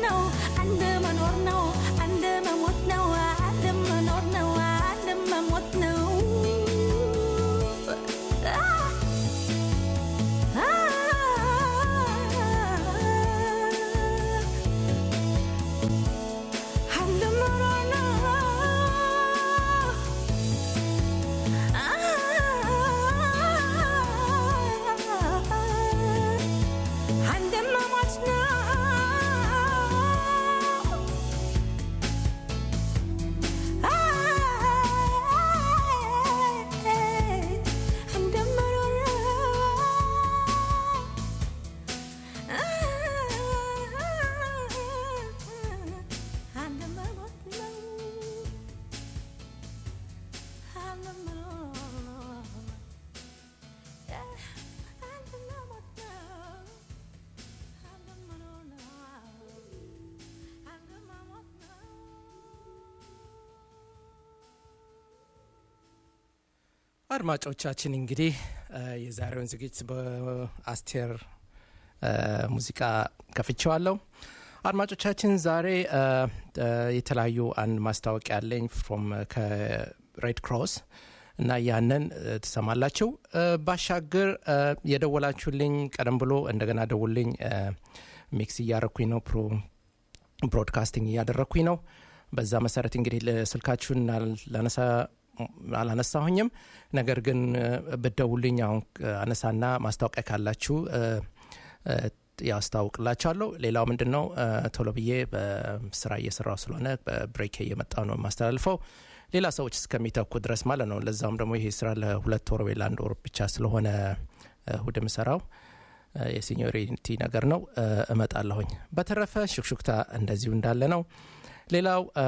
ነው አንድ መኖር ነው አንድ መሞት ነው አንድ መኖር ነው አንድ መሞት ነው አንድ መኖር ነው አንድ መሞት ነው አንድ መኖር ነው አንድ መሞት ነው አንድ መኖር ነው አንድ መሞት ነው አንድ መኖር ነው አንድ መሞት ነው አድማጮቻችን እንግዲህ እ የዛሬውን ዝግጅት በአስቴር እ ሙዚቃ ከፍቼዋለሁ። አድማጮቻችን ዛሬ እ እ የተለያዩ አንድ ማስታወቂያ አለኝ ፍሮም ከሬድ ክሮስ እና ያንን እ ትሰማላችሁ። እ ባሻገር እ የደወላችሁልኝ ቀደም ብሎ እንደገና ደውልኝ እ ሚክስ እያረኩኝ ነው ፕሮ ብሮድካስቲንግ እያደረግኩኝ ነው። በዛ መሰረት እንግዲህ ስልካችሁን ላነሳ አላነሳሁኝም። ነገር ግን እ ብትደውሉልኝ አሁን እ አነሳና ማስታወቂያ ካላችሁ እ እ ያስታውቅላችኋለሁ። ሌላው ምንድን ነው እ ቶሎ ብዬ በስራ እየሰራው ስለሆነ በብሬክ እየመጣ ነው የማስተላልፈው ሌላ ሰዎች እስከሚተኩ ድረስ ማለት ነው። ለዛውም ደግሞ ይሄ ስራ ለሁለት ወር ወይ ለአንድ ወር ብቻ ስለሆነ እ እሁድ የምሰራው እ የሲኒዮሪቲ ነገር ነው እ እመጣለሁኝ። በተረፈ ሹክሹክታ እንደዚሁ እንዳለ ነው። ሌላው እ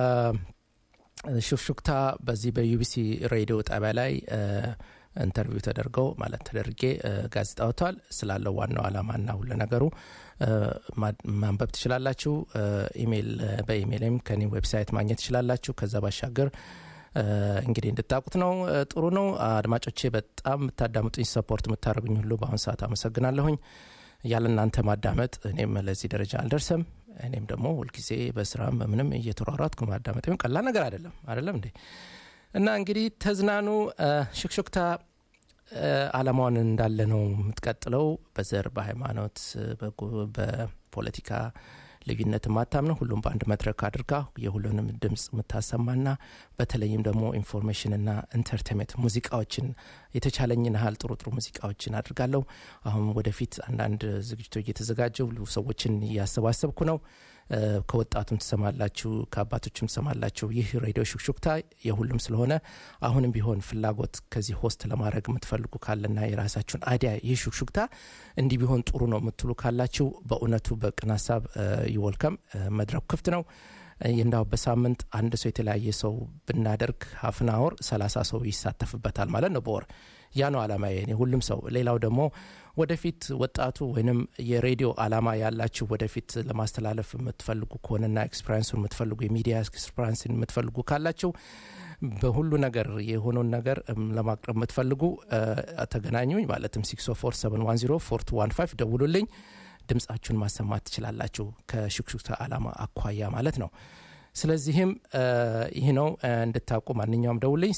ሹክሹክታ በዚህ በዩቢሲ ሬዲዮ ጣቢያ ላይ እ ኢንተርቪው ተደርገው ማለት ተደርጌ እ ጋዜጣ ወጥቷል። ስላለው ዋናው ዓላማና ሁሉ ነገሩ እ ማ- ማንበብ ትችላላችሁ። እ ኢሜይል እ በኢሜይልም ከኔ ዌብሳይት ማግኘት ትችላላችሁ። ከዛ ባሻገር እ እንግዲህ እንድታውቁት ነው። እ ጥሩ ነው። አድማጮቼ በጣም የምታዳምጡኝ ሰፖርት የምታደርጉኝ ሁሉ በአሁኑ ሰዓት አመሰግናለሁኝ። ያለ እናንተ ማዳመጥ እኔም ለዚህ ደረጃ አልደርስም። እኔም ደግሞ ሁልጊዜ በስራም በምንም እየተሯሯጥኩ ማዳመጥ ይሁን ቀላል ነገር አይደለም አይደለም እንዴ? እና እንግዲህ ተዝናኑ። እ ሹክሹክታ እ አላማዋን እንዳለ ነው የምትቀጥለው። በዘር በሃይማኖት፣ በጎ- በፖለቲካ ልዩነት የማታምነው ሁሉም በአንድ መድረክ አድርጋ የሁሉንም ድምፅ የምታሰማና በተለይም ደግሞ ኢንፎርሜሽንና ኢንተርቴንመንት ሙዚቃዎችን የተቻለኝን ያህል ጥሩ ጥሩ ሙዚቃዎችን አድርጋለሁ። አሁን ወደፊት አንዳንድ ዝግጅቶች እየተዘጋጀው ሰዎችን እያሰባሰብኩ ነው። እ ከወጣቱም ትሰማላችሁ፣ ከአባቶችም ትሰማላችሁ። ይህ ሬዲዮ ሹክሹክታ የሁሉም ስለሆነ አሁንም ቢሆን ፍላጎት ከዚህ ሆስት ለማድረግ የምትፈልጉ ካለና የራሳችሁን አይዲያ ይህ ሹክሹክታ እንዲህ ቢሆን ጥሩ ነው የምትሉ ካላችሁ በእውነቱ በቅን ሀሳብ ይወልከም መድረኩ ክፍት ነው። እ እንዳው በሳምንት አንድ ሰው የተለያየ ሰው ብናደርግ ሀፍን አወር ሰላሳ ሰው ይሳተፍበታል ማለት ነው በወር ያ ነው አላማ የኔ ሁሉም ሰው ሌላው ደግሞ ወደፊት ወጣቱ ወይንም የሬዲዮ አላማ ያላችሁ ወደፊት ለማስተላለፍ የምትፈልጉ ከሆነና ኤክስፐሪንሱን የምትፈልጉ የሚዲያ ኤክስፐሪንስን የምትፈልጉ ካላችሁ በሁሉ ነገር የሆነውን ነገር እም ለማቅረብ የምትፈልጉ እ ተገናኙኝ ማለትም 647104215 ደውሉልኝ ድምፃችሁን ማሰማት ትችላላችሁ ከሹክሹክታ አላማ አኳያ ማለት ነው ስለዚህም እ ይህ ነው እ እንድታውቁ ማንኛውም ደውልኝ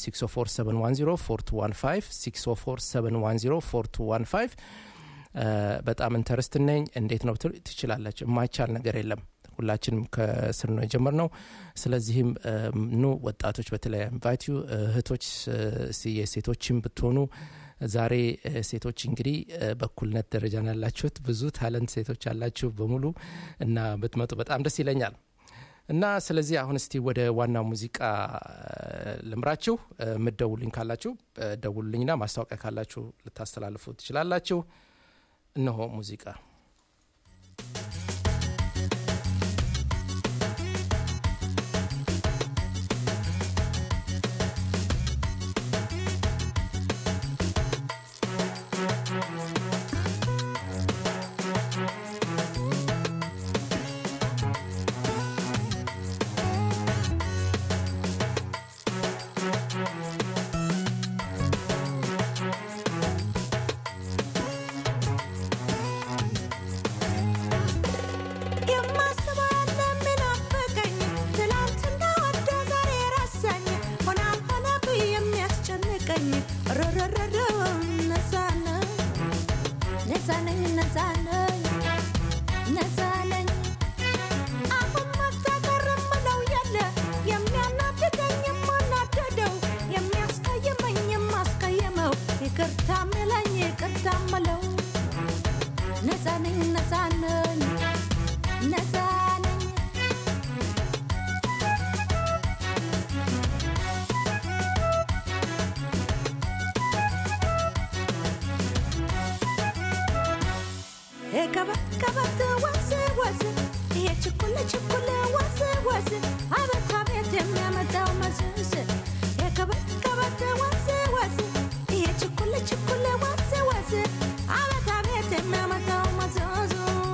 647104215 647104215 እ በጣም ኢንተረስት ነኝ እንዴት ነው ትሉ ትችላላችሁ የማይቻል ነገር የለም ሁላችንም ከስር ነው የጀመርነው ስለዚህም እ ኑ ወጣቶች በተለይ ኢንቫይቲዩ እህቶች እ እስቲ የሴቶችም ብትሆኑ ዛሬ እ ሴቶች እንግዲህ እ በእኩልነት ደረጃ ነው ያላችሁት ብዙ ታለንት ሴቶች ያላችሁ በሙሉ እና ብትመጡ በጣም ደስ ይለኛል እና ስለዚህ አሁን እስቲ ወደ ዋናው ሙዚቃ እ ልምራችሁ እ የምትደውሉኝ ካላችሁ እ ደውሉልኝና ማስታወቂያ ካላችሁ ልታስተላልፉ ትችላላችሁ እነሆ ሙዚቃ Thank ነፃ ነኝ ነፃ ነኝ ነፃ ነኝ ከበት ከበት ወዝ ወዝ ይሄ ችኩል ችኩል ወዝ ወዝ አቤት አቤት የሚያመጣው መዝዝ የከበት ከበት ወዝ ወዝ ይሄ ችኩል ችኩል ወዝ ወዝ አቤት አቤት የሚያመጣው መዝዝ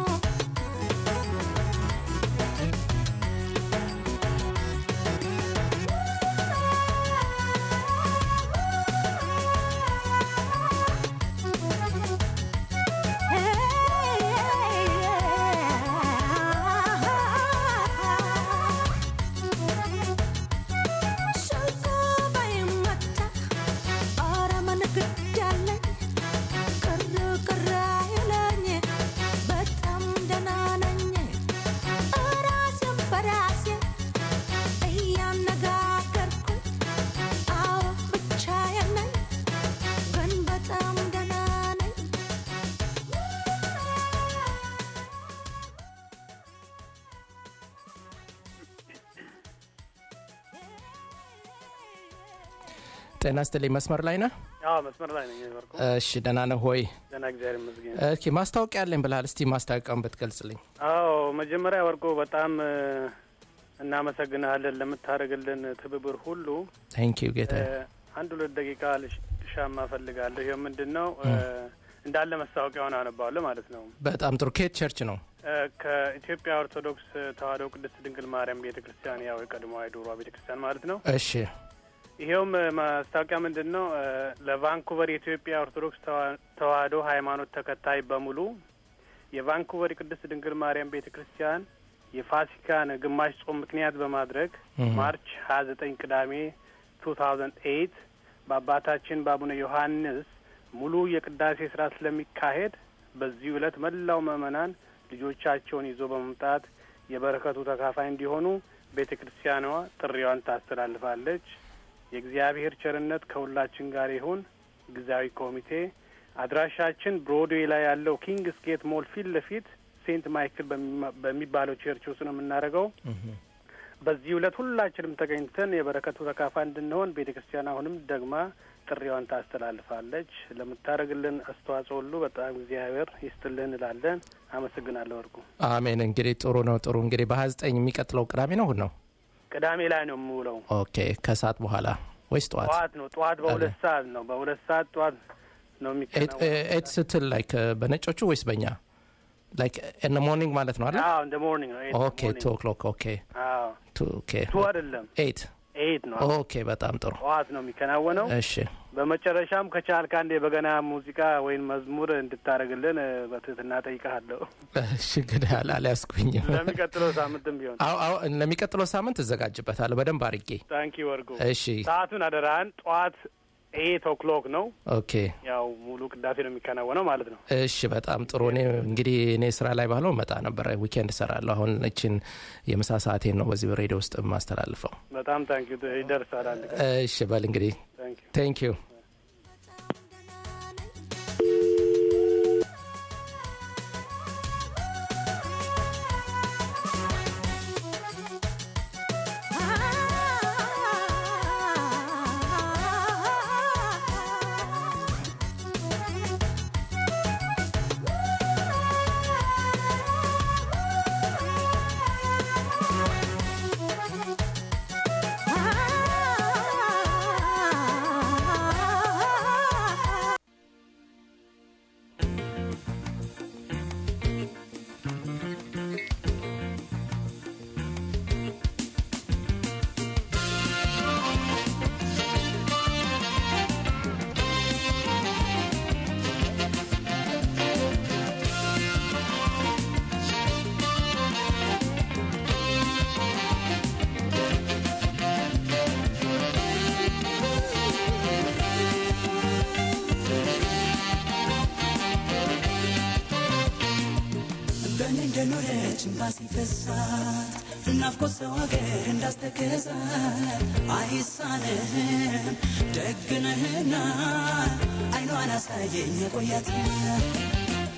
በጣም ደህና ነኝ ጤና ይስጥልኝ መስመር ላይ ነህ አዎ መስመር ላይ ነኝ ወርቁ። እሺ ደህና ነህ ሆይ ደህና እግዚአብሔር ይመስገን። ኦኬ ማስታወቂያ አለኝ ብልሃል እስቲ ማስታወቂያውን ብትገልጽልኝ አዎ መጀመሪያ ወርቁ በጣም እ፣ እናመሰግንሃለን ለምታደርግልን ትብብር ሁሉ። ታንክ ዩ ጌታ እ፣ አንድ ሁለት ደቂቃ ልሽ- ልሻማ እፈልጋለሁ። ይህ ምንድን ነው እ፣ እንዳለ ማስታወቂያውን አነባዋለሁ ማለት ነው። በጣም ጥሩ ኬት ቸርች ነው እ፣ ከኢትዮጵያ ኦርቶዶክስ ተዋሕዶ ቅድስት ድንግል ማርያም ቤተ ክርስቲያን ያው የቀድሞዋ የድሮዋ ቤተ ክርስቲያን ማለት ነው። እሺ ይኸውም እ፣ ማስታወቂያ ምንድን ነው እ፣ ለቫንኩቨር የኢትዮጵያ ኦርቶዶክስ ተዋ- ተዋሕዶ ሃይማኖት ተከታይ በሙሉ የቫንኩቨር የቅድስት ድንግል ማርያም ቤተ ክርስቲያን የፋሲካን ግማሽ ጾም ምክንያት በማድረግ እህ። ማርች ሀያ ዘጠኝ ቅዳሜ ቱ ታውዘንድ ኤይት በአባታችን በአቡነ ዮሐንስ ሙሉ የቅዳሴ ስራ ስለሚካሄድ በዚህ ዕለት መላው ምዕመናን ልጆቻቸውን ይዞ በመምጣት የበረከቱ ተካፋይ እንዲሆኑ ቤተ ክርስቲያኗ ጥሪዋን ታስተላልፋለች። የእግዚአብሔር ቸርነት ከሁላችን ጋር ይሁን። ጊዜያዊ ኮሚቴ አድራሻችን ብሮድዌይ ላይ ያለው ኪንግስ ጌት ሞል ፊት ለፊት ሴንት ማይክል በሚማ- በሚባለው ቸርች ውስጥ ነው የምናደርገው። በዚህ ዕለት ሁላችንም ተገኝተን የበረከቱ ተካፋይ እንድንሆን ቤተ ክርስቲያን አሁንም ደግማ ጥሪዋን ታስተላልፋለች። ለምታደርግልን አስተዋጽኦ ሁሉ በጣም እግዚአብሔር ይስጥልን እንላለን። አመሰግናለሁ። ወርቁ አሜን እንግዲህ ጥሩ ነው ጥሩ እንግዲህ በሀያ ዘጠኝ የሚቀጥለው ቅዳሜ ነው እሑድ ነው ቅዳሜ ላይ ነው የምውለው። ኦኬ ከሰዓት በኋላ ወይስ ጠዋት ጠዋት ነው ጠዋት በሁለት ሰዓት ነው በሁለት ሰዓት ጠዋት ነው የሚከናወነው። ኤት ስትል ላይክ በነጮቹ ወይስ በእኛ ላይክ ኢን ሞርኒንግ ማለት ነው አለ አዎ እንደ ሞርኒንግ ነው። ኤይት ኦኬ ሞርኒንግ። ቱ ኦክሎክ ኦኬ አዎ ቱ ኦኬ ቱ አይደለም ኤት ኤይት ነው። ኦኬ በጣም ጥሩ ጠዋት ነው የሚከናወነው። እሺ በመጨረሻም ከቻልክ አንድ የበገና ሙዚቃ ወይም መዝሙር እንድታደርግልን እ፣ በትህትና ጠይቀሃለሁ። እሺ እንግዲህ አላ- አልያዝኩኝም ለሚቀጥለው ሳምንትም ቢሆን አዎ አዎ ለሚቀጥለው ሳምንት እዘጋጅበታለሁ በደንብ አድርጌ ታንኪ ወርቁ። እሺ ሰዓቱን አደራህን ጠዋት ኤይት ኦክሎክ ነው። ኦኬ ያው ሙሉ ቅዳሴ ነው የሚከናወነው ማለት ነው። እሺ በጣም ጥሩ እኔ እንግዲህ እኔ ስራ ላይ ባለው መጣ ነበረ ዊኬንድ እሰራለሁ አሁን እችን የምሳ ሰዓቴን ነው በዚህ ሬዲዮ ውስጥ የማስተላልፈው በጣም ታንኪ ይደርሳል አንድ ቀን። እሺ በል እንግዲህ ታንኪ ቴንክ ዩ በእኔ እንደኖረች እምባ ሲፈሳት ናፍቆት ሰው ሀገር እንዳስተከዛት አይሳንህም ደግነህና አይኗን አሳየኝ የቆያት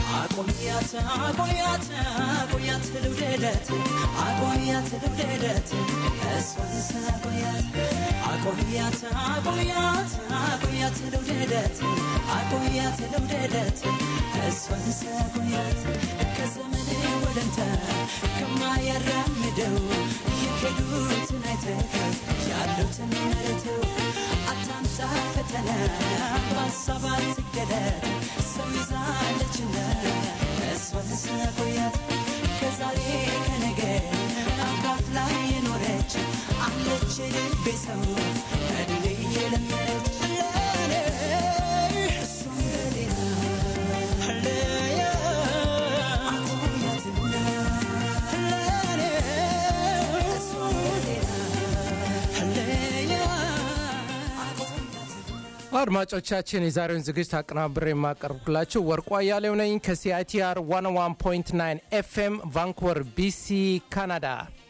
አቆያት አቆያት አቆያት ልውደደት አቆያት ልውደደት እሷን ሳቆያት አቆያት አቆያት አቆያት ልውደደት አቆያት ልውደደት እሷን ሳቆያት ከዘመን ወደንተ ከማያራምደው የሄዱትን አይተህ ያሉትን መርተው አታምጣ ፈተና በሀሳብ አትገደድ ሰው ይዛለችና እሷን ሳቆያት ከዛሬ ከነገ አካፍላ የኖረች አለች ልቤ ሰው እድሜ የለመደች ለኔ እሷም ለሌላ ለያ አቆያትና ለኔ እሷም ለሌላ ለያ አቆያትና አድማጮቻችን የዛሬውን ዝግጅት አቀናብሬ የማቀርብላችሁ ወርቁ አያሌው ነኝ ከሲአይቲአር 101.9 ኤፍኤም ቫንኩቨር ቢሲ ካናዳ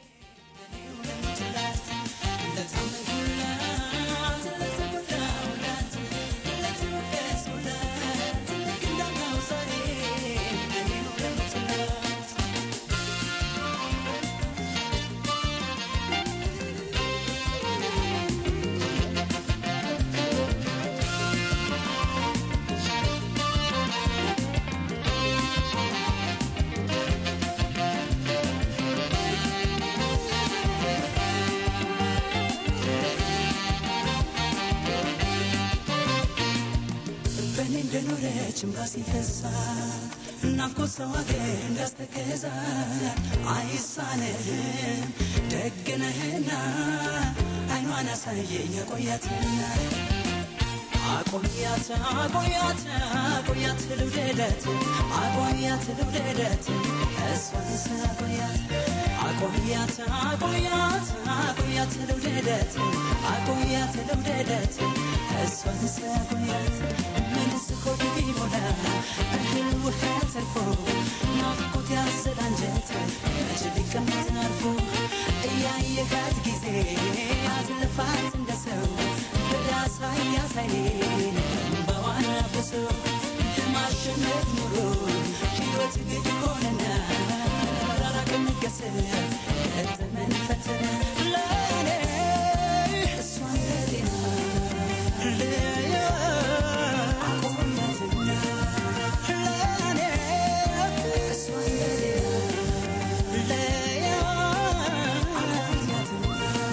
በእኔ እንደኖረች እምባ ሲፈሳት ናፍቆት ሰው አገር እንዳስተከዛት አይሳንህም ደግነህና አይኗን አሳየኝ አቆያትና አቆያት አቆያት አቆያት ልውደደት አቆያት ልውደደት እሷን ሳቆያት አቆያት አቆያት አቆያት ልውደደት አቆያት ልውደደት እሷን ሳቆያት ምንስ ኮድ ቢሞላ እህል ውሃ ተርፎ ናፍቆት ያዘለ አንጀት መች ሊቀመጥ አርፎ እያየካት ጊዜ አትልፋት እንደ ሰው በዳሳ ያሳይን በዋና ብሶ ለማሸነፍ ኑሮ ሕይወት ግድ ሆነና መራራቅ መገሰል ገጠመን ፈተና ለኔ እሷን ለሌላ ለያ አቆያትና ለኔ እሷን ለሌላ ለያ አቆያትና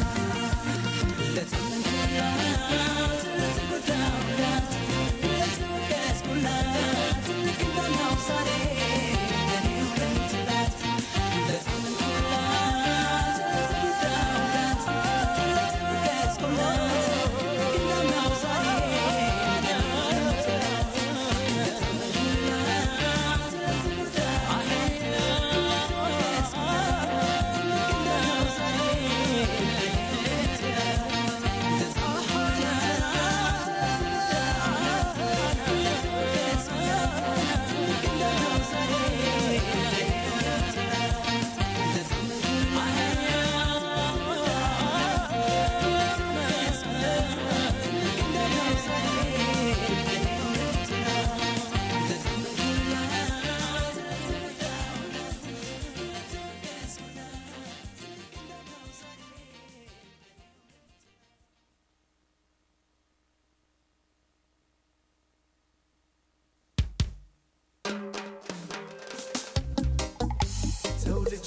ተውልጄ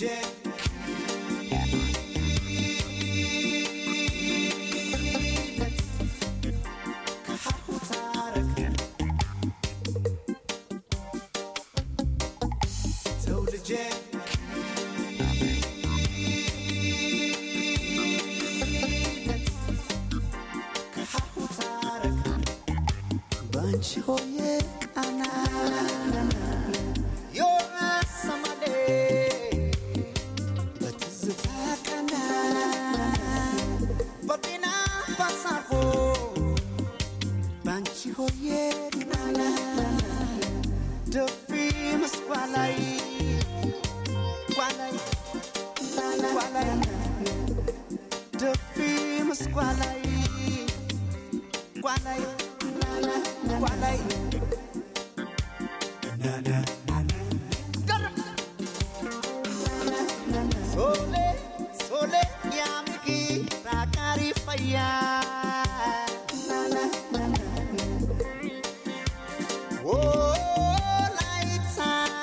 ከሀሁ ታረቅ ተውልጄ ከሀሁ ታረቅ ባንቺ ሆዬ ቃና የሰማሌ በትዝታ ቀና በጤና ባሳፎ ባንቺ ሆዬ ቃና ደፊ ምስኳ ላይ ቋላይ ቋላይ ደፊ ምስኳ ላይ ቋላይ ቋላይ ናና ናና ይታያል ወላይታ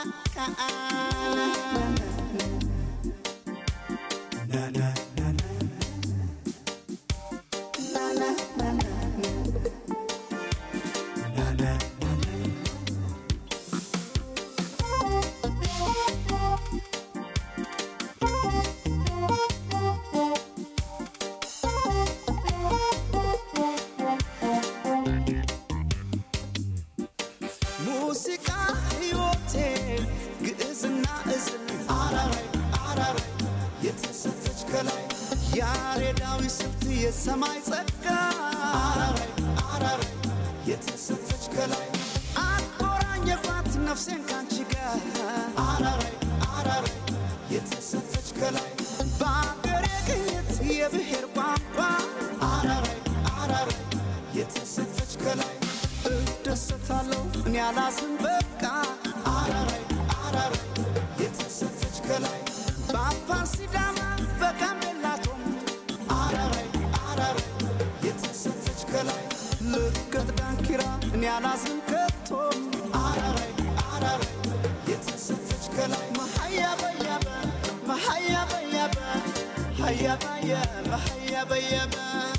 ሙዚቃ ሕይወቴ ግዕዝና እዝል አራራይ አራራይ የተሰጠች ከላይ ያሬዳዊ ስልት የሰማይ ጸጋ አራራይ አራራይ የተሰጠች ከላይ አቆራኘባት ነፍሴን ካንቺ ጋር አራራይ አራራይ የተሰጠች ከላይ በአገሬ ቅኝት የብሔር ቋንቋ አራራይ አራራይ የተሰጠች ከላይ እደሰታለሁ እኔ አላዝን በቃ አራራይ አራራይ የተሰጠች ከላይ በአፋር ሲዳማ በጋምቤላ ቶም አራራይ አራራይ የተሰጠች ከላይ ልቀት ዳንኪራ እኔ አላዝን ከቶም አራራይ አራራይ የተሰጠች ከላይ መሀያ በያበ መሀያ በያበ ሀያ በያበ ሀያ በያበ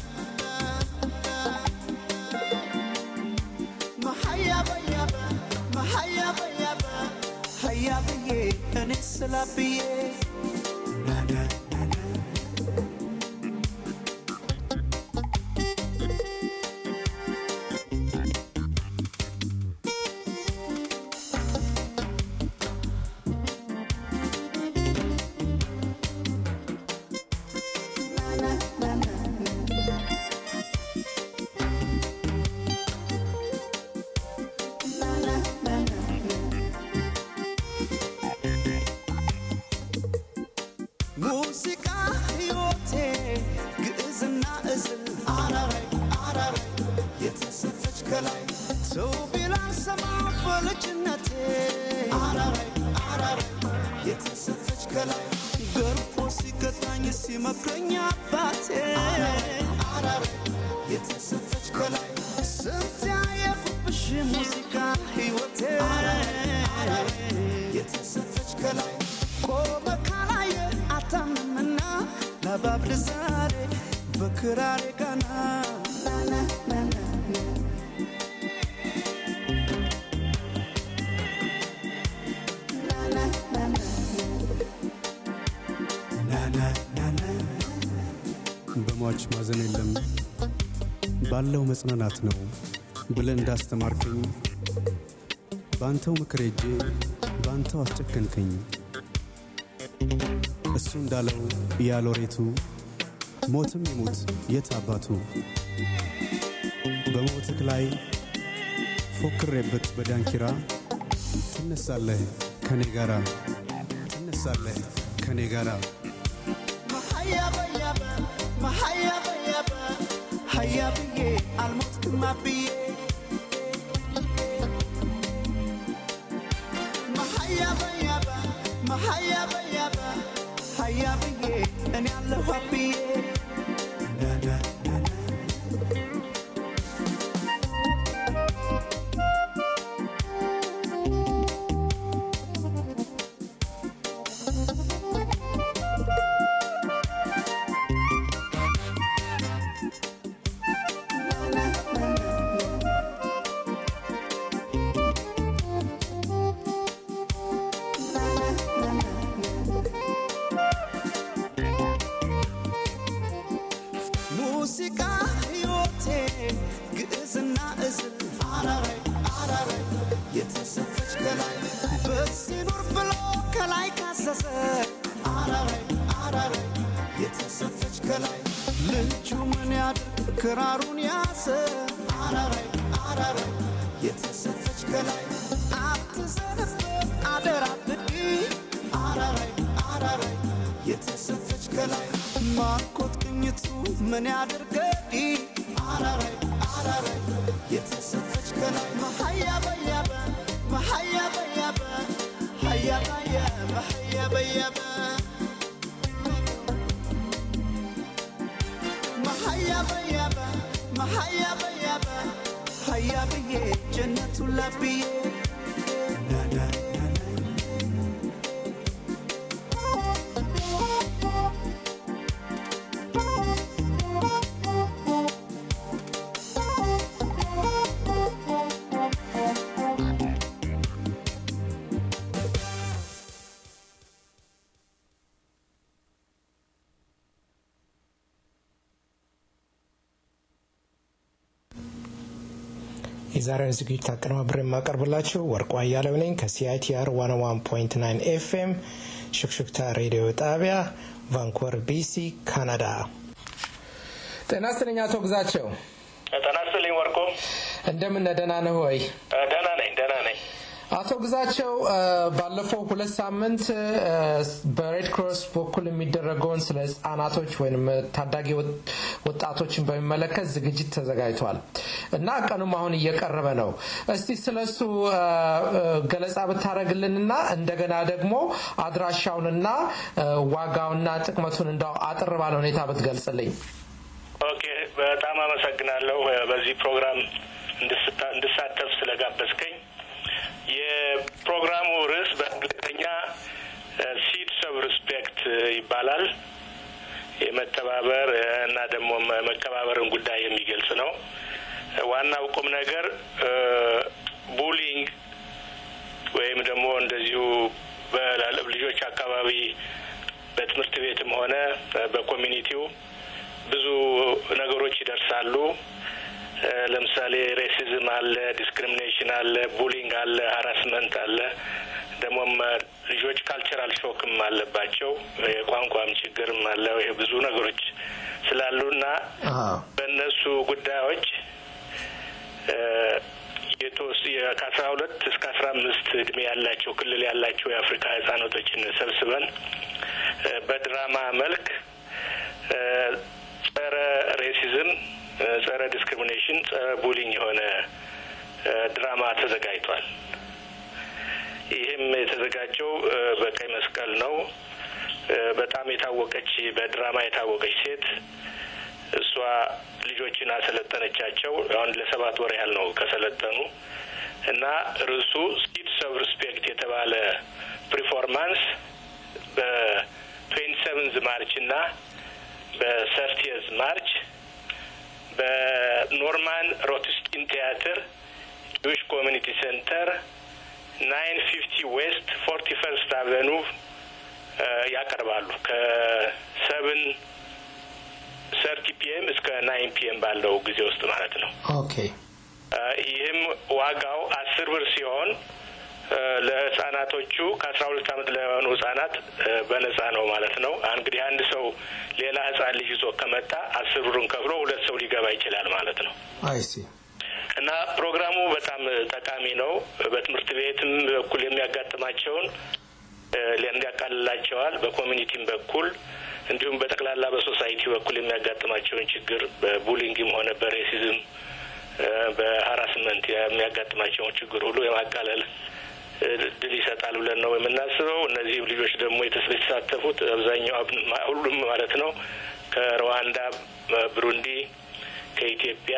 መሀያበያበ መሀያበያበ ሀያ ብዬ እኔ ስላብዬ ሙዚቃ ሕይወቴ ግዕዝና እዝል አራራይ አራራይ የተሰጠች ከላይ ሰው ቢላን ሰማ በልጅነቴ አራራይ አራራይ የተሰጠች ከላይ ገርፎ ሲገጣኝ ሲመክረኝ አባቴ አራራይ የተሰጠች ከላይ ስንት ያየኩብሽ ሙዚቃ ሕይወቴ የተሰጠች ከላይ ቆመ ካላየ አታምንምና ለባብል ዛሬ በክራሬ ጋና በሟች ማዘን የለም ባለው መጽናናት ነው ብለን እንዳስተማርከኝ በአንተው ምክር ሄጄ በአንተው አስጨከንከኝ። እሱ እንዳለው ያሎሬቱ ሞትም ይሙት የት አባቱ በሞትክ ላይ ፎክሬበት በዳንኪራ ትነሳለህ ከኔ ጋራ ትነሳለህ ከኔ ጋራ መሀያበያበ መሀያበያበ ሀያ ብዬ አልሞትክም አብዬ መሀያበያበ መሀያበያበ ሀያ ብዬ እኔ አለሁ አብዬ ሙዚቃ ሕይወቴ ግዕዝና እዝል አራራይ አራራይ የተሰጠች ከላይ በዚህ ኑር ብሎ ከላይ ካዘዘ አራራይ አራራይ የተሰጠች ከላይ ልጁ ምን ያድርግ ክራሩን ያዘ አራራይ አራራይ የተሰጠች ከላይ አትዘንበት አደራ ብዲ አራራይ አራራይ የተሰጠች ከላይ ማርኮት ቅኝቱ ምን ያድርገዲ አራራይ አራራይ የተሰጠች ከላይ መሀያ በያበ መሀያ በያበ ሀያ በያበ ሀያ በያበ መሀያ ሌሊቱን ላብዬ ናና ናና የዛሬውን ዝግጅት አቀነባብሬ የማቀርብላችሁ ወርቁ አያሌው ነኝ ከሲአይቲአር 101.9 ኤፍኤም ሹክሹክታ ሬዲዮ ጣቢያ ቫንኮቨር ቢሲ ካናዳ። ጤና ይስጥልኝ አቶ ግዛቸው፣ ጤና ይስጥልኝ ወርቁ። እንደምን ነህ? ደህና ነህ ወይ? ደህና ነኝ ደህና ነኝ። አቶ ግዛቸው እ፣ ባለፈው ሁለት ሳምንት እ፣ በሬድ ክሮስ በኩል የሚደረገውን ስለ ህጻናቶች ወይም ታዳጊ ወጥ- ወጣቶችን በሚመለከት ዝግጅት ተዘጋጅቷል እና ቀኑም አሁን እየቀረበ ነው። እስቲ ስለሱ እ፣ እ፣ ገለጻ ብታደረግልንና እንደገና ደግሞ አድራሻውንና እ፣ ዋጋውና ጥቅመቱን እንዳው አጥር ባለ ሁኔታ ብትገልጽልኝ። ኦኬ በጣም አመሰግናለሁ እ፣ በዚህ ፕሮግራም እንድስታ- እንድሳተፍ ስለጋበዝከኝ። የፕሮግራሙ ርዕስ በእንግሊዝኛ ሲድስ ኦፍ ሪስፔክት ይባላል። የመተባበር እ፣ እና ደግሞ መ- መከባበርን ጉዳይ የሚገልጽ ነው። እ፣ ዋናው ቁም ነገር ቡሊንግ ወይም ደግሞ እንደዚሁ በላለ- ልጆች አካባቢ በትምህርት ቤትም ሆነ እ፣ በኮሚኒቲው ብዙ ነገሮች ይደርሳሉ። እ፣ ለምሳሌ ሬሲዝም አለ፣ ዲስክሪሚኔሽን አለ፣ ቡሊንግ አለ፣ ሀራስመንት አለ። ደግሞም እ፣ ልጆች ካልቸራል ሾክም አለባቸው፣ የቋንቋም ችግርም አለ። ይሄ ብዙ ነገሮች ስላሉና በእነሱ ጉዳዮች እ፣ የተወስ- የ- ከአስራ ሁለት እስከ አስራ አምስት እድሜ ያላቸው ክልል ያላቸው የአፍሪካ ህጻናቶችን ሰብስበን እ፣ በድራማ መልክ እ፣ ጸረ ሬሲዝም፣ እ፣ ጸረ ዲስክሪሚኔሽን፣ ጸረ ቡሊንግ የሆነ እ፣ ድራማ ተዘጋጅቷል። ይህም የተዘጋጀው እ፣ በቀይ መስቀል ነው። እ፣ በጣም የታወቀች በድራማ የታወቀች ሴት እሷ ልጆችን አሰለጠነቻቸው። አሁን ለሰባት ወር ያህል ነው ከሰለጠኑ እና ርዕሱ ሲድስ ኦፍ ሪስፔክት የተባለ ፕሪፎርማንስ በትዌንቲ ሰቨንዝ ማርች እና በሰርቲየዝ ማርች በኖርማን ሮትስኪን ቲያትር ጁዊሽ ኮሚኒቲ ሴንተር ናይን ፊፍቲ ዌስት ፎርቲ ፈርስት አቨኑ ያቀርባሉ ከሰብን ሰርቲ ፒኤም እስከ ናይን ፒኤም ባለው ጊዜ ውስጥ ማለት ነው። ኦኬ አ፣ ይህም ዋጋው አስር ብር ሲሆን አ፣ ለህጻናቶቹ ከአስራ ሁለት አመት ለሆኑ ህጻናት አ፣ በነጻ ነው ማለት ነው። እንግዲህ አንድ ሰው ሌላ ህጻን ልጅ ይዞ ከመጣ አስር ብሩን ከፍሎ ሁለት ሰው ሊገባ ይችላል ማለት ነው። አይሲ እና ፕሮግራሙ በጣም ጠቃሚ ነው። በትምህርት ቤትም በኩል የሚያጋጥማቸውን እ፣ እንዲያቃልላቸዋል። በኮሚኒቲም በኩል እንዲሁም በጠቅላላ በሶሳይቲ በኩል የሚያጋጥማቸውን ችግር በቡሊንግም ሆነ በሬሲዝም እ፣ በሀራስመንት የሚያጋጥማቸውን ችግር ሁሉ የማቃለል እ፣ እድል ይሰጣል ብለን ነው የምናስበው። እነዚህ ልጆች ደግሞ የተስ- የተሳተፉት አብዛኛው አብ- ማ- ሁሉም ማለት ነው ከሩዋንዳ፣ ብሩንዲ፣ ከኢትዮጵያ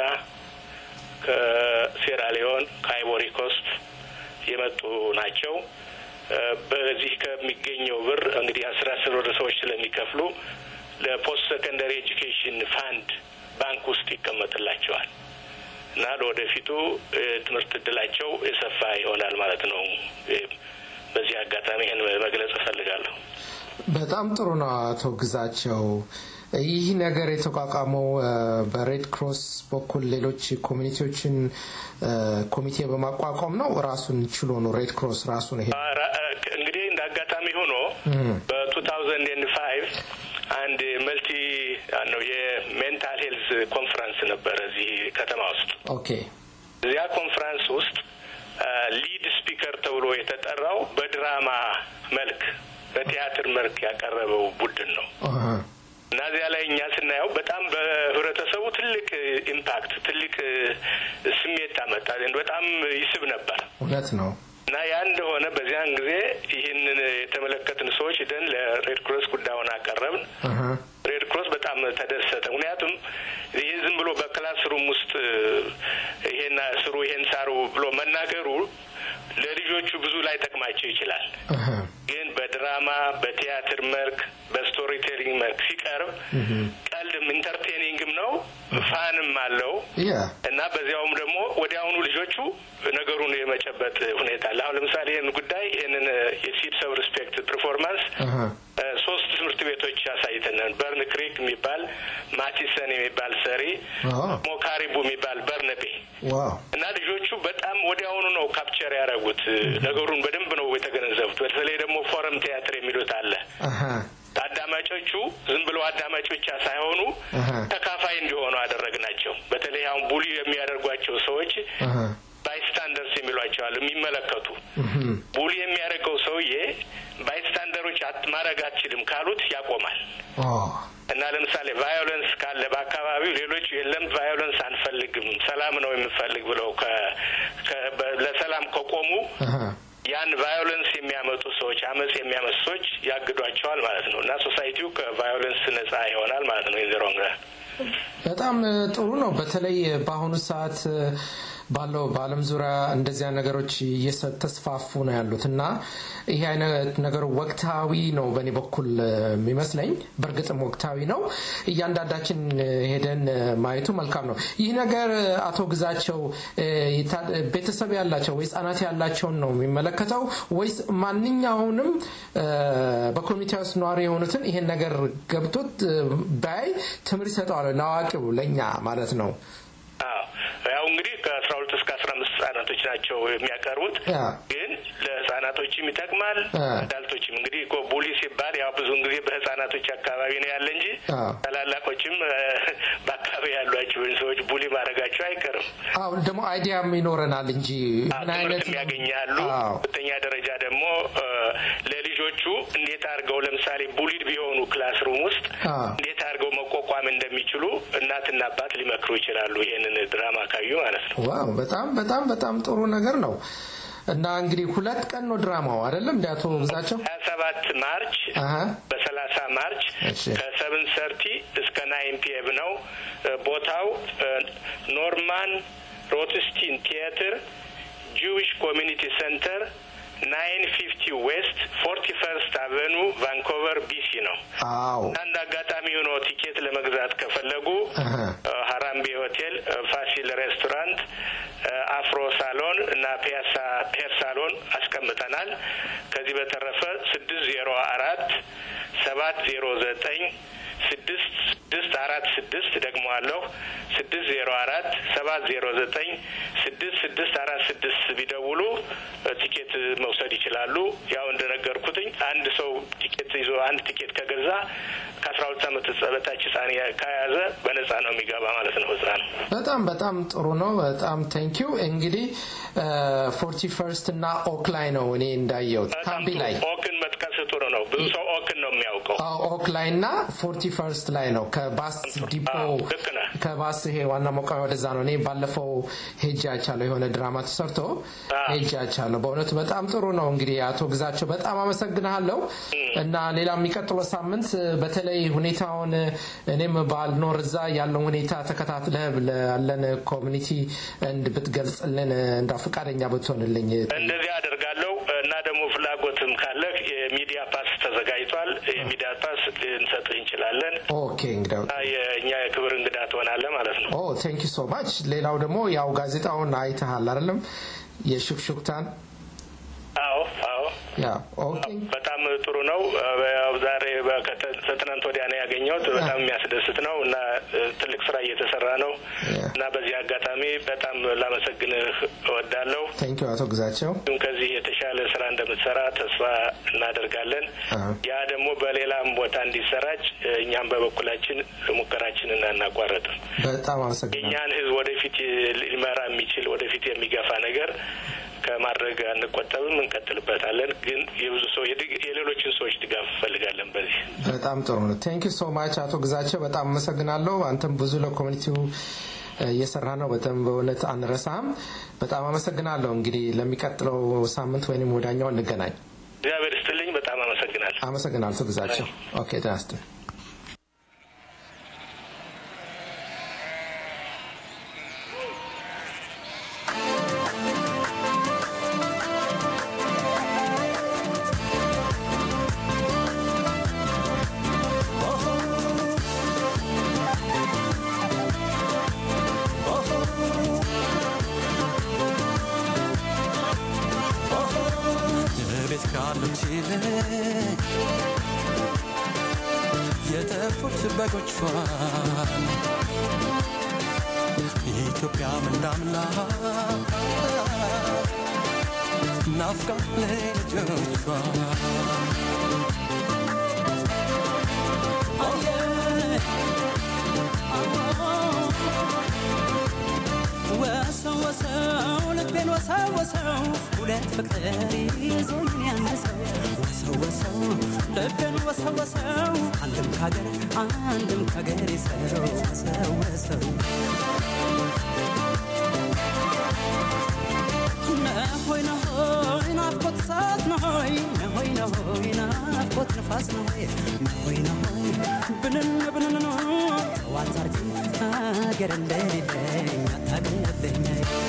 ከሴራሊዮን ከአይቮሪ ኮስት የመጡ ናቸው። እ፣ በዚህ ከሚገኘው ብር እንግዲህ አስር አስር ወደ ሰዎች ስለሚከፍሉ ለፖስት ሰከንደሪ ኤጁኬሽን ፋንድ ባንክ ውስጥ ይቀመጥላቸዋል እና ለወደፊቱ እ፣ ትምህርት እድላቸው የሰፋ ይሆናል ማለት ነው። እ፣ በዚህ አጋጣሚ ይህን መግለጽ እፈልጋለሁ። በጣም ጥሩ ነው አቶ ግዛቸው። ይህ ነገር የተቋቋመው እ፣ በሬድ ክሮስ በኩል ሌሎች ኮሚኒቲዎችን እ፣ ኮሚቴ በማቋቋም ነው። ራሱን ችሎ ነው ሬድ ክሮስ ራሱን ይሄ ራ- እንግዲህ እንደ አጋጣሚ ሆኖ በቱ ታውዘንድ ኤንድ ፋይቭ አንድ መልቲ ነው የሜንታል ሄልዝ ኮንፈረንስ ነበረ እዚህ ከተማ ውስጥ። ኦኬ እዚያ ኮንፈረንስ ውስጥ ሊድ ስፒከር ተብሎ የተጠራው በድራማ መልክ በቲያትር መልክ ያቀረበው ቡድን ነው አሀ። እና እዚያ ላይ እኛ ስናየው በጣም በህብረተሰቡ ትልቅ ኢምፓክት ትልቅ ስሜት አመጣ። በጣም ይስብ ነበር። እውነት ነው። እና ያ እንደሆነ በዚያን ጊዜ ይህንን የተመለከትን ሰዎች ደን ለሬድ ክሮስ ጉዳዩን አቀረብን። አሀ። ሬድ ክሮስ በጣም ተደሰተ። ምክንያቱም ይህ ዝም ብሎ በክላስ ክላስሩም ውስጥ ይሄን ስሩ ይሄን ሳሩ ብሎ መናገሩ ለልጆቹ ብዙ ላይ ጠቅማቸው ይችላል። ግን በድራማ በቲያትር መልክ በስቶሪ ቴሊንግ መልክ ሲቀርብ ቀልድም ኢንተርቴኒንግም ነው ፋንም አለው ያ እና በዚያውም ደግሞ ወዲያውኑ ልጆቹ ነገሩን የመጨበጥ ሁኔታ አለ። አሁን ለምሳሌ ይህን ጉዳይ ይህንን የሲድስ ኦፍ ሪስፔክት ፐርፎርማንስ ሶስት ትምህርት ቤቶች ያሳይተናል። በርን ክሪክ የሚባል ማቲሰን የሚባል ሰሪ፣ አዎ። ሞካሪቡ የሚባል በርነቤ ዋው እና ልጆቹ በጣም ወዲያውኑ ነው ካፕቸር ያደረጉት ነገሩን በደንብ ነው የተገነዘቡት። በተለይ ደግሞ ፎረም ቲያትር የሚሉት አለ። አሀ አዳማጮቹ ዝም ብለው አዳማጭ ብቻ ሳይሆኑ አሀ ተካፋይ እንዲሆኑ አደረግናቸው። በተለይ አሁን ቡሊ የሚያደርጓቸው ሰዎች አሀ ባይስታንደርስ የሚሏቸዋል የሚመለከቱ ቡሊ የሚያደርገው ሰውዬ ባይስታንደሮች አት- ማድረግ አትችልም ካሉት ያቆማል። ኦ እና ለምሳሌ ቫዮለንስ ካለ በአካባቢው ሌሎች የለም ቫዮለንስ አንፈልግም ሰላም ነው የምንፈልግ ብለው ከ- ከ- በ- ለሰላም ከቆሙ አሀ ያን ቫዮለንስ የሚያመጡ ሰዎች አመፅ የሚያመጡ ሰዎች ያግዷቸዋል ማለት ነው እና ሶሳይቲው ከቫዮለንስ ነጻ ይሆናል ማለት ነው። የዘሮንግ በጣም እ, ጥሩ ነው። በተለይ በአሁኑ ሰዓት እ, ባለው በዓለም ዙሪያ እንደዚያ ነገሮች እየተስፋፉ ነው ያሉት እና ይህ አይነት ነገሩ ወቅታዊ ነው በእኔ በኩል እ, የሚመስለኝ። በእርግጥም ወቅታዊ ነው። እያንዳንዳችን እ, ሄደን እ, ማየቱ መልካም ነው። ይህ ነገር እ, አቶ ግዛቸው እ, የታ- ቤተሰብ ያላቸው ወይ ህጻናት ያላቸውን ነው የሚመለከተው ወይስ ማንኛውንም እ, በኮሚኒቲ ውስጥ ነዋሪ የሆኑትን ይሄን ነገር ገብቶት እ, ባይ ትምህርት ይሰጠዋል ለአዋቂው ለእኛ ማለት ነው። አዎ ያው እንግዲህ ከአስራ ሁለት እስከ አስራ አምስት ህጻናቶች ናቸው የሚያቀርቡት ያ ግን ለህጻናቶችም ይጠቅማል አ። አዳልቶችም እንግዲህ እኮ ቡሊ ሲባል ያው ብዙውን ጊዜ በህጻናቶች አካባቢ ነው ያለ እንጂ አ። ታላላቆችም እ፣ በአካባቢ ያሏቸውን ሰዎች ቡሊ ማድረጋቸው አይቀርም አሁን ደግሞ አይዲያም ይኖረናል እንጂ አዎ፣ ምን አይነት ትምህርትም ያገኛሉ። አዎ ሁለተኛ ደረጃ ደግሞ እ፣ ለልጆቹ እንዴት አድርገው ለምሳሌ ቡሊድ ቢሆኑ ክላስሩም ውስጥ አዎ። እንዴት አድርገው መቋቋም እንደሚችሉ እናትና አባት ሊመክሩ ይችላሉ። ይሄንን ድራማ ካዩ ማለት ነው። ዋው በጣም በጣም በጣም ጥሩ ነገር ነው። እና እንግዲህ ሁለት ቀን ነው ድራማው አይደለም እንደ አቶ ግዛቸው ሀያ ሰባት ማርች አሀ በሰላሳ ማርች እሺ። ከሰብን ሰርቲ እስከ ናይን ፒኤም ነው። እ፣ ቦታው እ፣ ኖርማን ሮትስቲን ቲያትር ጂዊሽ ኮሚኒቲ ሴንተር ናይን ፊፍቲ ዌስት ፎርቲ ፈርስት አቨኑ ቫንኮቨር ቢሲ ነው። አዎ አንድ አጋጣሚ ሆኖ ቲኬት ለመግዛት ከፈለጉ አሀ እ፣ ሀራምቤ ሆቴል፣ እ፣ ፋሲል ሬስቶራንት፣ እ፣ አፍሮ ሳሎን እና ፒያሳ ፔር ሳሎን አስቀምጠናል። ከዚህ በተረፈ ስድስት ዜሮ አራት ሰባት ዜሮ ዘጠኝ ስድስት ስድስት አራት ስድስት ደግሞ አለሁ ስድስት ዜሮ አራት ሰባት ዜሮ ዘጠኝ ስድስት ስድስት አራት ስድስት ቢደውሉ እ፣ ቲኬት መውሰድ ይችላሉ። ያው እንደነገርኩትኝ አንድ ሰው ቲኬት ይዞ አንድ ቲኬት ከገዛ ከአስራ ሁለት ዓመት በታች ህጻን ያ- ከያዘ በነጻ ነው የሚገባ ማለት ነው ህጻን በጣም በጣም ጥሩ ነው። በጣም ቴንኪው። እንግዲህ ፎርቲ ፈርስት እና ኦክ ላይ ነው እኔ እንዳየሁት በጣም ካምቢ ጥሩ። ላይ ኦክን መጥቀስ ጥሩ ነው። ብዙ ሰው ኦክን ነው የሚያውቀው። አዎ፣ ኦክ ላይ እና ፎርቲ ፈርስት ላይ ነው ከባስ ዲፖ አዎ፣ ልክ ነህ። ከባስ ይሄ ዋና መቋሚያ ወደዛ ነው። እኔ ባለፈው ሄጄ አይቻለሁ። የሆነ ድራማ ተሰርቶ አዎ። ሄጄ አይቻለሁ። በእውነቱ በጣም ጥሩ ነው። እንግዲህ አቶ ግዛቸው በጣም አመሰግንሃለሁ እና ሌላ የሚቀጥለው ሳምንት በተለይ ሁኔታውን እኔም ባልኖር እዛ ያለውን ሁኔታ ተከታትለህ ላለን ኮሚኒቲ እንድ ብትገልጽልን እንዳ ፈቃደኛ ብትሆንልኝ እንደዚህ አደርጋለሁ እና ደግሞ ፍላጎትም ካለ የሚዲያ ፓስ ተዘጋጅቷል። የሚዲያ ፓስ ልንሰጥህ እንችላለን። ኦኬ እንግዲህ እና የእኛ የክብር እንግዳ ትሆናለህ ማለት ነው። ኦ ቴንክ ዩ ሶ ማች። ሌላው ደግሞ ያው ጋዜጣውን አይተሃል አይደለም? የሹክሹክታን አዎ አዎ ያ ኦኬ በጣም ጥሩ ነው። ያው ዛሬ በከተ- ከትናንት ወዲያ ነው ያገኘሁት። በጣም የሚያስደስት ነው እና እ፣ ትልቅ ስራ እየተሰራ ነው Yeah. እና በዚህ አጋጣሚ በጣም ላመሰግንህ እወዳለሁ። ቴንክ ዩ አቶ ግዛቸው። ግን ከዚህ የተሻለ ስራ እንደምትሰራ ተስፋ እናደርጋለን። አዎ። ያ ደግሞ በሌላም ቦታ እንዲሰራጭ እ፣ እኛም በበኩላችን ሙከራችንን አናቋረጥም። በጣም አመሰግናለሁ። የእኛን ሕዝብ ወደፊት ሊመራ የሚችል ወደፊት የሚገፋ ነገር ከማድረግ አንቆጠብም፣ እንቀጥልበታለን። ግን የብዙ ሰው የድግ- የሌሎችን ሰዎች ድጋፍ እንፈልጋለን በዚህ በጣም ጥሩ ነው። ቴንክ ዩ ሶ ማች አቶ ግዛቸው በጣም አመሰግናለሁ። አንተም ብዙ ለኮሚኒቲው እ፣ እየሰራ ነው። በጣም በእውነት አንረሳም። በጣም አመሰግናለሁ። እንግዲህ ለሚቀጥለው ሳምንት ወይም ወዳኛው እንገናኝ። እግዚአብሔር ይስጥልኝ። በጣም አመሰግናለሁ። አመሰግናለሁ አቶ ግዛቸው። ኦኬ ደህና ይስጥልኝ። ካሉት ይልቅ የጠፉት በጎቿን ኢትዮጵያ ምንዳምላ ናፍቃ ልጆቿ ወሰው ወሰው ልቤን ወሰው ወሰው ሁለት ፍቅር ይዞኝ ያነሰው ወሰው ወሰው ልቤን ወሰው ወሰው አንድም ካገር አንድም ካገር ሰው ወሰው ወሰው ነሆይ ነሆይ ናፍቆት እሳት ነሆይ ነሆይ ነሆይ ናፍቆት ንፋስ ነሆይ ነሆይ ነሆይ ብንን ብንን ነው ጠዋት አርግ ሀገር እንደሌለኝ አታውቅልኝ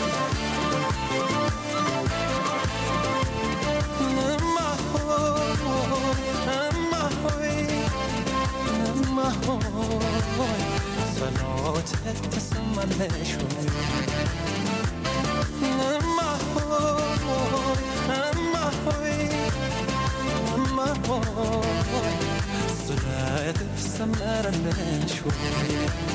እማ ሆይ እማ ሆይ እማ ሆይ ጸሎት ትሰማለሽ ሆይ እማ ሆይ እማ ሆይ እማ ሆይ ስለት ሰመረለሽ ሆይ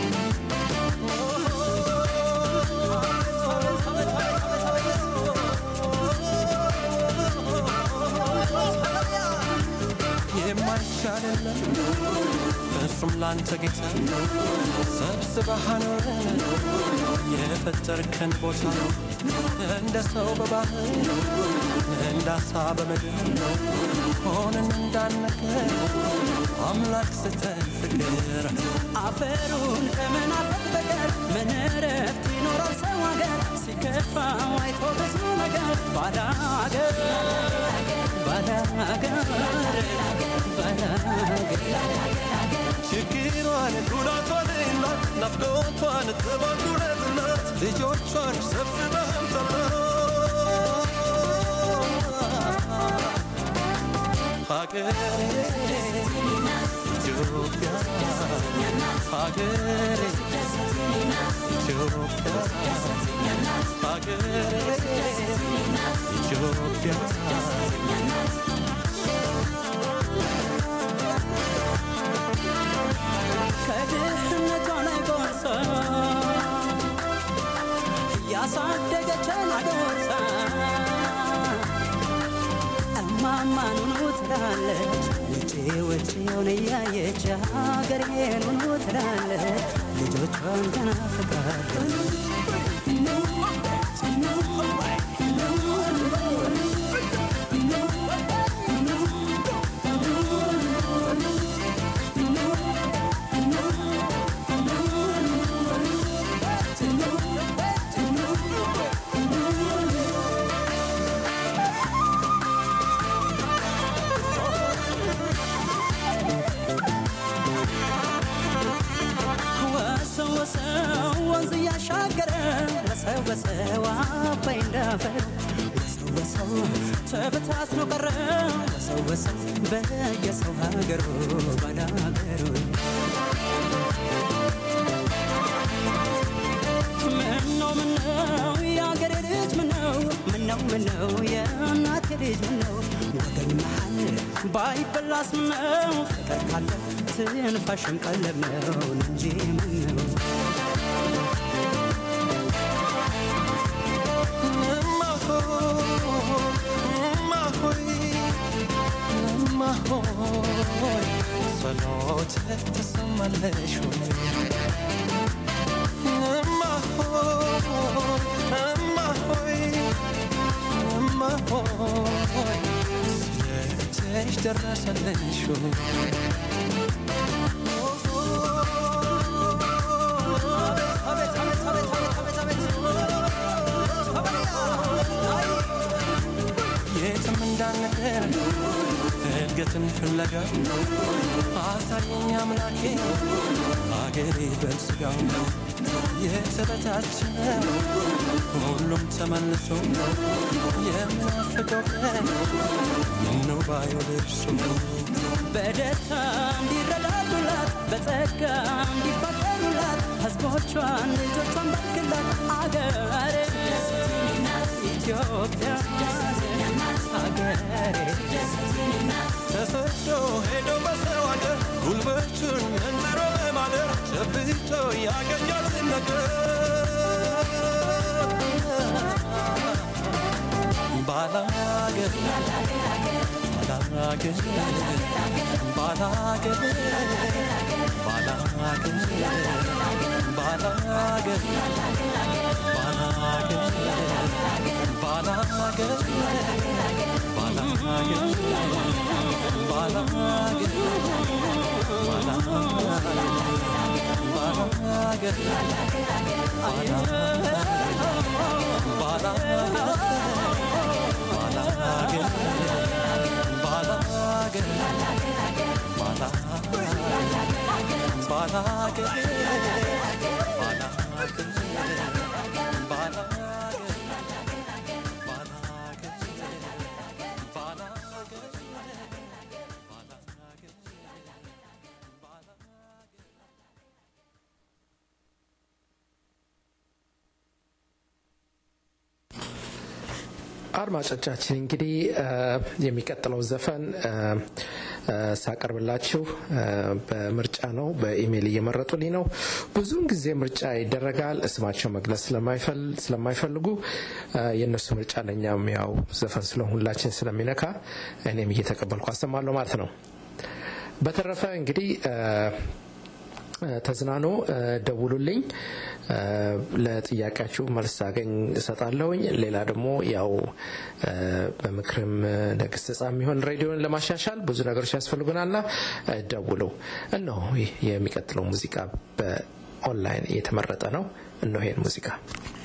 የማይቻል የለም እሱም ላንተ ጌታ ሰብስበህ አኖረን የፈጠርከን ቦታ እንደ ሰው በባህር እንደ አሳ በምድር ሆነን እንዳነገር አምላክ ስተን ፍቅር አፈሩን ከመናፈቅ በቀር ምን እረፍት ይኖራል ሰው ሀገር ሲከፋው አይቶ ብዙ ነገር ባዳ ሀገር ባዳ ሀገር ባዳ ሀገር ችግሯን ጉዳቷን እናት ናፍቆቷን ተባጉረት እናት ልጆቿን ሰብስበህ አምጣላት ሀገሬ ኢትዮጵያ ሀገሬ ኢትዮጵያ ሀገሬ ኢትዮጵያ ከድህነቷ ላይ ጎርሳ እያሳደገችን አጎርሳ እማማኑኑ ትላለች ውጪ ውጪውን እያየች ሀገሬን ኑኑ ትላለች ልጆቿን ተናፍቃለች ወሰው ወሰው ወንዝ እያሻገረ ወሰው ወሰው አባይ እንዳፈር ወሰው ወሰው ተበታትኖ ቀረ ወሰው ወሰው በየሰው ሀገሩ ባዳ ሀገሩ ምነው ምነው የአገሬ ልጅ ምነው ምነው ምነው የእናቴ ልጅ ምነው ወገን መሃል ባይበላስ ምነው ፍቅር ካለ ትንፋሽም ቀለብ ነው እንጂ ምነው እማ ሆይ እማ ሆይ እማ ሆይ ጸሎት ትሰማለሽ ሆይ እማ ሆይ እማ ሆይ እማ ሆይ ስለእጅሽ ደረሰልሽ ሆይ አቤት አቤት አቤት አቤት አቤት የትም እንዳንቀር እድገትን ፍለጋ አሳየኝ አምላኬ አገሬ በስጋው የተበታተነ ሁሉም ተመልሶ የምናፍቀው ቀን ምነው ባየው ደርሶ በደስታ እንዲረዳዱላት በጸጋ እንዲፋቀሩላት ሕዝቦቿን ልጆቿን ባርክላት አገሬ ኢትዮጵያ ሀገሬ ተሰዶ ሄዶ በሰው አገር ጉልበቱን መንዝሮ በማደር ጨብጦ ያገኛትን ነገር ባላገር ባላገር ባላገር ባላገር ባላገር ባላገር ባላገር አድማጮቻችን እንግዲህ እ የሚቀጥለው ዘፈን እ እ ሳቀርብላችሁ እ በምርጫ ነው። በኢሜይል እየመረጡልኝ ነው። ብዙውን ጊዜ ምርጫ ይደረጋል። ስማቸው መግለጽ ስለማይፈል- ስለማይፈልጉ እ የእነሱ ምርጫ ለእኛም ያው ዘፈን ስለ ሁላችን ስለሚነካ እኔም እየተቀበልኩ አሰማለሁ ማለት ነው። በተረፈ እንግዲህ እ ተዝናኖ እ ደውሉልኝ እ ለጥያቄያችሁ መልስ አገኝ እሰጣለሁኝ። ሌላ ደግሞ ያው እ በምክርም እ ለግስጻ የሚሆን ሬዲዮን ለማሻሻል ብዙ ነገሮች ያስፈልጉናልና እ ደውሉ። እነሆ ይህ የሚቀጥለው ሙዚቃ በኦንላይን የተመረጠ ነው። እነሆ ይህን ሙዚቃ